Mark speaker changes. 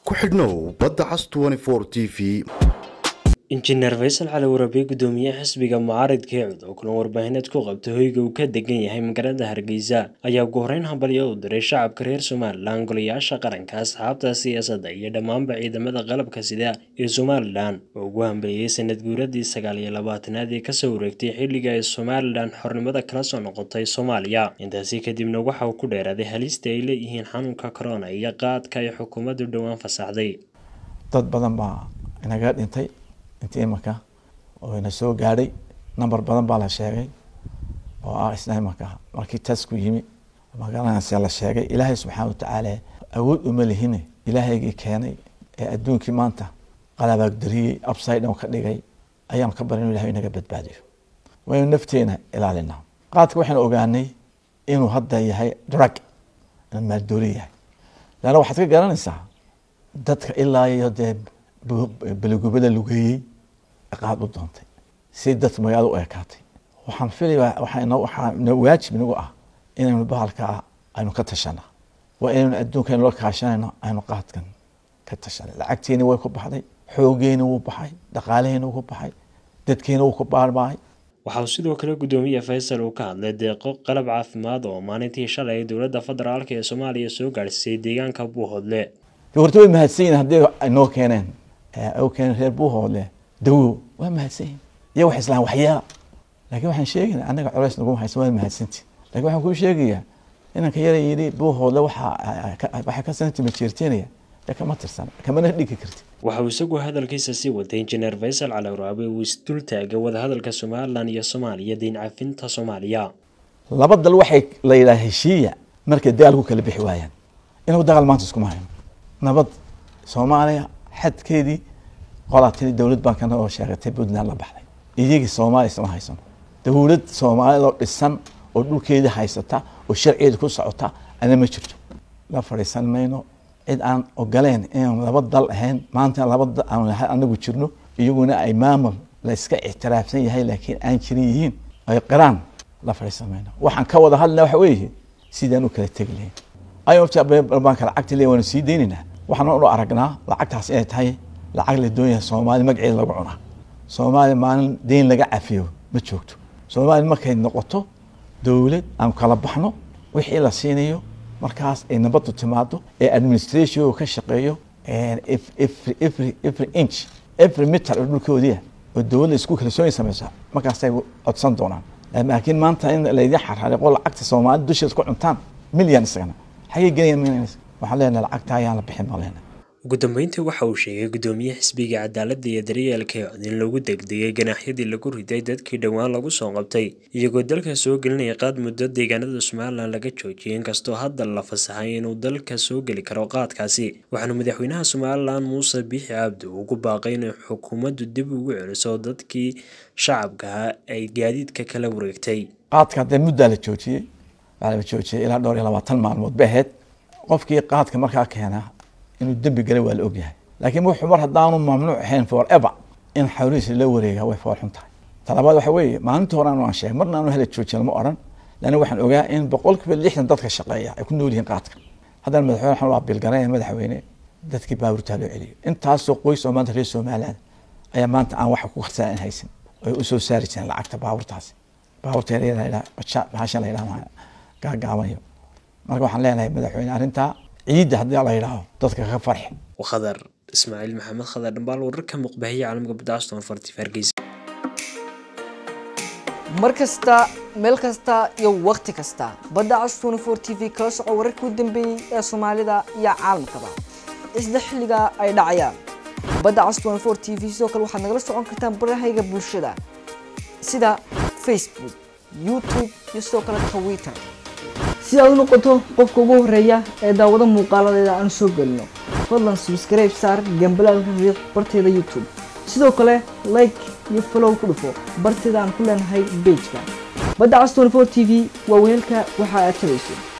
Speaker 1: ku xidhnow badda cas t v
Speaker 2: injineer faysal cali warabe gudoomiyaha xisbiga mucaaridka eecud oo kulan warbaahineed ku qabta hoyga uu ka degan yahay magaalada hargeysa ayaa ugu horeyn hambalyo u diray shacabka reer somalilan golayaasha qaranka asxaabta siyaasadda iyo dhammaanba ciidamada qalabka sida ee somalilan oo ugu hambeeyey sanad guuradii sagaal iyo labaatanaad ee kasoo wareegtay xilliga ay somalilan xornimada kala soo noqotay soomaaliya intaasi kadibna waxa uu ku dheeraaday halista ay leeyihiin xanuunka corona iyo qaadka ay xukuumaddu dhowaan fasaxday
Speaker 3: dad badan baa inaga dhintay intii imanka oo ina soo gaadhay number badan baa la sheegay oo ah isna imanka markii tasku yimi magaranayse la sheegay ilaahay subxaana watacaala awood uma lihine ilaahaygii keenay ee adduunkii maanta qalabaagdariyey upside down ka dhigay ayaan ka barin inu ilahay inaga badbaadiyo waynu nafteena ilaalinaa qaadka waxaynu ogaanay inuu hadda yahay drug inuu maaldooli yahay leanna waxaad ka garanaysaa dadka ilaa iyo dee beligubada lugeeyey qaad u doontay si dadka magaalada u ekaatay waxaan filaya waxaa waajib nagu ah inaynu bahalkaa aynu ka tashana waa inaynu adduunkaynu la kaashanayno aynu qaadkan ka tashana lacagteeni way ku baxday xoogeeni wuu baxay dhaqaalaheeni wuu ku baxay dadkeeni wuu ku baarbaay
Speaker 2: waxa uu sidoo kale gudoomiye faysal uu ka hadlay deeqo qalab caafimaad oo maalintii shalay dowladda federaalk ee soomaaliya soo gaadhsiisay deegaanka buuhoodle
Speaker 3: horta way mahadsan yihin haddii noo keeneen u keeneen reer buuhoodle dawo waa mahadsan yihin iya wax islaan waxyeela laakiin waxaan sheegayna annaga culays naguma haysan waa mahadsanti lakin waxaan kuu sheegayaa inanka yara yidhi buuhoodle waxaa ka santima jeerteenaya dee kama tirsan kamana dhigi karti
Speaker 2: waxa uu isagu hadalkiisa sii watay injineer faysal cali waraabe uu isdul taagay wadahadalka somalilan iyo soomaaliya diin cafinta soomaaliya
Speaker 3: laba dal waxay la yidhaha heshiiya markay dagaal ku kala bixi waayaan inagu dagaal maanta iskuma hayno nabad soomaaliya xadkeedii qolaatini dowlad baan kana oo sheegatay puntland la baxday iyagii soomaaliya isma haysano dowlad soomaaliyadoo dhisan oo dhulkeedii haysata oo sharcigeeda ku socota ana ma jirto la fadhiisan mayno cid aan ogoleen inaan laba dal ahayn maanta laba dal aan anagu jirno iyaguna ay maamul la iska ictiraafsan yahay laakiin aan jirin yihiin ay qiraan la fadhiisan mayno waxaan ka wada hadlina waxa weeye sidaan u kala tegi lahayn aybaanka lacagta le waanu sii deynaynaa waxaan u aragnaa lacagtaas inay tahay lacag la doonyahay soomaali magaceeda lagu cunaa soomaaliya maalin deyn laga cafiyo ma joogto soomaaliya markay noqoto dowlad aan kala baxno wixii la siinayo markaas ay nabaddu timaado ee administration ka shaqeeyo every inch every meter oo dhulkoodiia oo dowladda isku kalsooni sameysa markaasay codsan doonaan laakiin maanta in laydin xarxariqo lacagta soomaali dusheed ku cuntaan milyan isagana xagay gelayaan waxaan leenahay lacagta ayaan la bixin baan leenahay
Speaker 2: ugu dambeyntii waxa uu sheegay gudoomiye xisbiga cadaaladda iyo daryeelka eecod in lagu degdegay ganaaxyadii lagu riday dadkii dhowaan lagu soo qabtay iyagoo dalka soo gelinaya qaad muddo deegaanada somalilan laga joojiyay inkastoo hadda la fasaxay inuu dalka soo geli karo qaadkaasi waxaana madaxweynaha somalilan muuse biixi cabdi ugu baaqay inay xukuumaddu dib ugu celiso dadkii shacabkaha ay gaadiidka kala wareegtay
Speaker 3: qaadka haddee muddaa la joojiyey waxaa la joojiyay ilaa dhowr iyo labaatan maalmood bay ahayd qofkii qaadka markaa keenaa inuu dembi galay waa la ogyahay laakiin wuxuu mar haddaanu mamnuuc ahayn for ever in xawlihiisa la wareegaa way fool xun tahay talabaad waxa weeye maalintii hore aan sheegay marna aanu hela joojin lama odhan laanna waxaan ogaa in boqolkiiba lixdan dadka shaqeeya ay ku nool yihiin qaadka haddana madaxweyne waxaan waa bilgaranaya madaxweyne dadkii baabuurtaa loo celiyo intaasoo qoys oo maanta reer somaliland ayaa maanta aan waxa ku qarsaa in haysan ay u soo saari jireen lacagta baabuurtaasi baabuurta bahashan la yidhaha gaagaabayo marka waxaan leenahay madaxweyne arrintaa ciidda haddii la yidhaaho dadka ka farxi
Speaker 2: khadar ismaaciil maxamed khadar dhambaal wararka muqbahiya caalamka badacaston fartif hargeysa
Speaker 4: mar kasta meel kasta iyo wakhti kasta badda cas twenty four t v kala soco wararkii u dambeeyey ee soomaalida iyo caalamkaba isla xilliga ay dhacayaan badda cas twenty four t v sidoo kale waxaad nagala socon kartaan barahayga bulshada sida facebook youtube iyo sidoo kale twitter si aad u noqoto qofka ugu horeeya ee daawado muuqaaladeeda aan soo gelino fadlan subscribe saar gambalaalka riiq barteeda youtube sidoo kale like iyo follow ku dhufo barteeda aan ku leenahay bejka badda cas twenty four t v waa weelka waxa aad tabayso